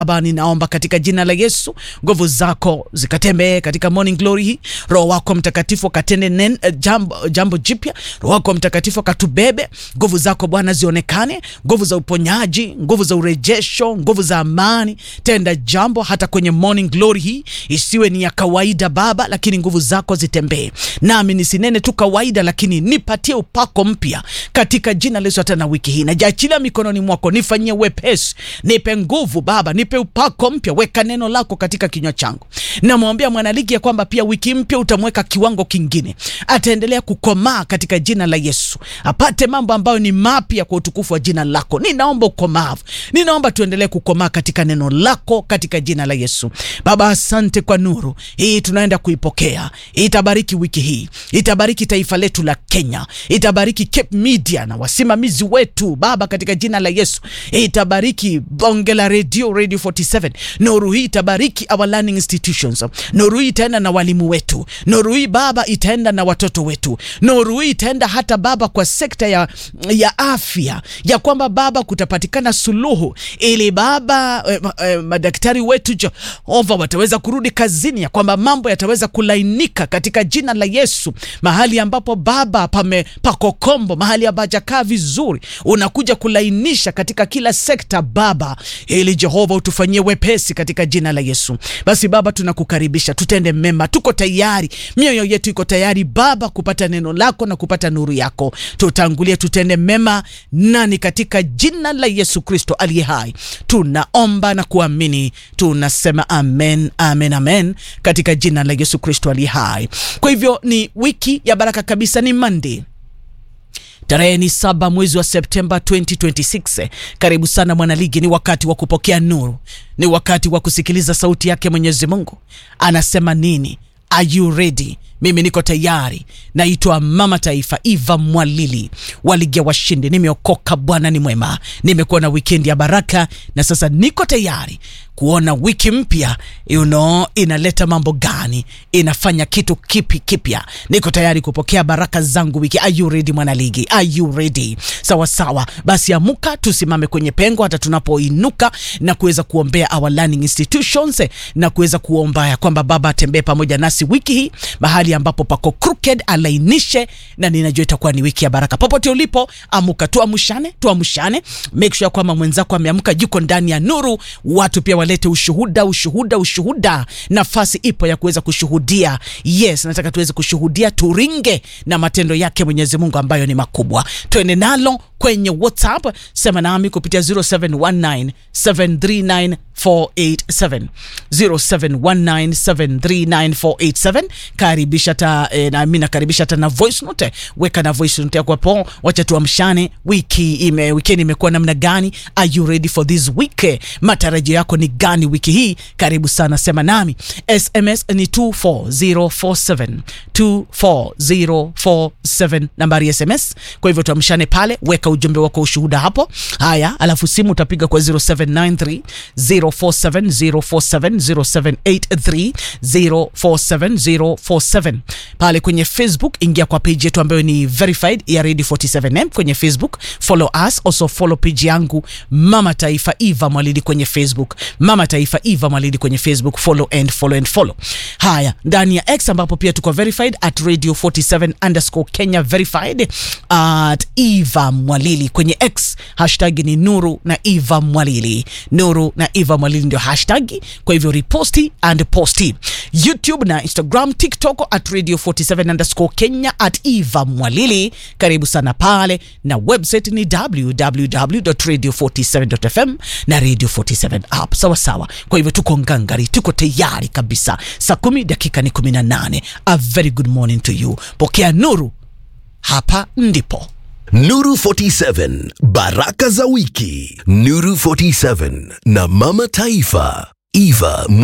Baba, ninaomba katika jina la Yesu, nguvu zako zikatembee katika morning glory hii. Roho wako Mtakatifu akatende nen, jambo, jambo jipya. Roho wako Mtakatifu akatubebe. Nguvu zako Bwana zionekane, nguvu za uponyaji, nguvu za urejesho, nguvu za amani. Tenda jambo hata kwenye morning glory hii, isiwe ni ya kawaida Baba, lakini nguvu zako zitembee nami, nisinene tu kawaida, lakini nipatie upako mpya katika jina la Yesu. Hata na wiki hii najaachilia mikononi mwako, nifanyie wepesi, nipe nguvu Baba, nipe upako mpya, weka neno lako katika kinywa changu. Namwambia mwanaligi ya kwamba pia wiki mpya utamweka kiwango kingine, ataendelea kukomaa katika jina la Yesu, apate mambo ambayo ni mapya kwa utukufu wa jina lako. Ninaomba ukomavu, ninaomba tuendelee kukomaa katika neno lako katika jina la Yesu. Baba, asante kwa nuru hii tunaenda kuipokea, itabariki wiki hii, itabariki taifa letu la Kenya, itabariki Cape Media na wasimamizi wetu Baba, katika jina la Yesu, itabariki bonge la radio Radio 47. Nuru hii itabariki our learning institutions. Nuru hii itaenda na walimu wetu. Nuru hii Baba itaenda na watoto wetu. Nuru hii itaenda hata Baba kwa sekta ya, ya afya, ya kwamba Baba kutapatikana suluhu ili Baba eh, eh, madaktari wetu Jehova wataweza kurudi kazini, ya kwamba mambo yataweza kulainika katika jina la Yesu. Mahali ambapo Baba pame pako kombo, mahali hapajakaa vizuri, unakuja kulainisha katika kila sekta Baba, ili Jehova utufanyie wepesi katika jina la Yesu. Basi Baba, tunakukaribisha tutende mema, tuko tayari, mioyo yetu iko tayari Baba kupata neno lako na kupata nuru yako. Tutangulie, tutende mema nani, katika jina la Yesu Kristo aliye hai tunaomba na kuamini, tunasema amen, amen, amen, katika jina la Yesu Kristo aliye hai. Kwa hivyo ni wiki ya baraka kabisa, ni Monday Tarehe ni saba mwezi wa Septemba 2026. Karibu sana mwanaligi, ni wakati wa kupokea nuru, ni wakati wa kusikiliza sauti yake Mwenyezi Mungu anasema nini. Are you ready? Mimi niko tayari. Naitwa Mama Taifa Eva Mwalili wa Ligi ya Washindi. Nimeokoka, Bwana ni mwema, nimekuwa na wikendi ya baraka na sasa niko tayari kuona wiki mpya you know, inaleta mambo gani, inafanya kitu kipi kipya. Niko tayari kupokea baraka zangu wiki. Are you ready mwanaligi? Are you ready? Sawa sawa, basi amuka, tusimame kwenye pengo hata tunapoinuka na kuweza kuombea our learning institutions na kuweza kuomba ya kwamba Baba atembee pamoja nasi wiki hii mahali ambapo pako crooked alainishe, na ninajua itakuwa ni wiki ya baraka. Popote ulipo, amuka, tuamshane, tuamshane, make sure kwamba mwenzako ameamka, yuko ndani ya nuru. Watu pia walete ushuhuda, ushuhuda, ushuhuda. Nafasi ipo ya kuweza kushuhudia. Yes, nataka tuweze kushuhudia, turinge na matendo yake Mwenyezi Mungu ambayo ni makubwa. Twende nalo kwenye WhatsApp, sema nami kupitia 0719 739 487 0719739487. Karibisha ta eh, na mimi nakaribisha hata na voice note, weka na voice note yako hapo, wacha tuamshane. Wiki ime weekend imekuwa namna gani? Are you ready for this week? Matarajio yako ni gani wiki hii? Karibu sana, sema nami. SMS ni 24047 24047 nambari ya SMS. Kwa hivyo tuamshane pale, weka ujumbe wako, ushuhuda hapo. Haya, alafu simu utapiga kwa 0793 0470470783047047 pale kwenye Facebook. Ingia kwa page yetu ambayo ni verified ya Radio 47M kwenye Facebook, follow us also, follow page yangu Mama Taifa Eva Mwalidi kwenye Facebook, Mama Taifa Eva Mwalidi kwenye Facebook, follow and follow and follow. Haya, ndani ya X ambapo pia tuko verified at Radio 47 underscore Kenya verified at Eva Mwalili kwenye X, hashtag ni Nuru na Eva Mwalili, Nuru na Eva Mwalili ndio hashtag. Kwa hivyo reposti and posti YouTube na Instagram, TikTok at Radio 47 underscore Kenya at Eva Mwalili. Karibu sana pale, na website ni www.radio47.fm na Radio 47 app. Sawa sawa. Kwa hivyo tuko ngangari, tuko tayari kabisa. Saa kumi dakika ni 18. A very good morning to you. Pokea nuru, hapa ndipo Nuru 47 baraka za wiki. Nuru 47 na Mama Taifa Eva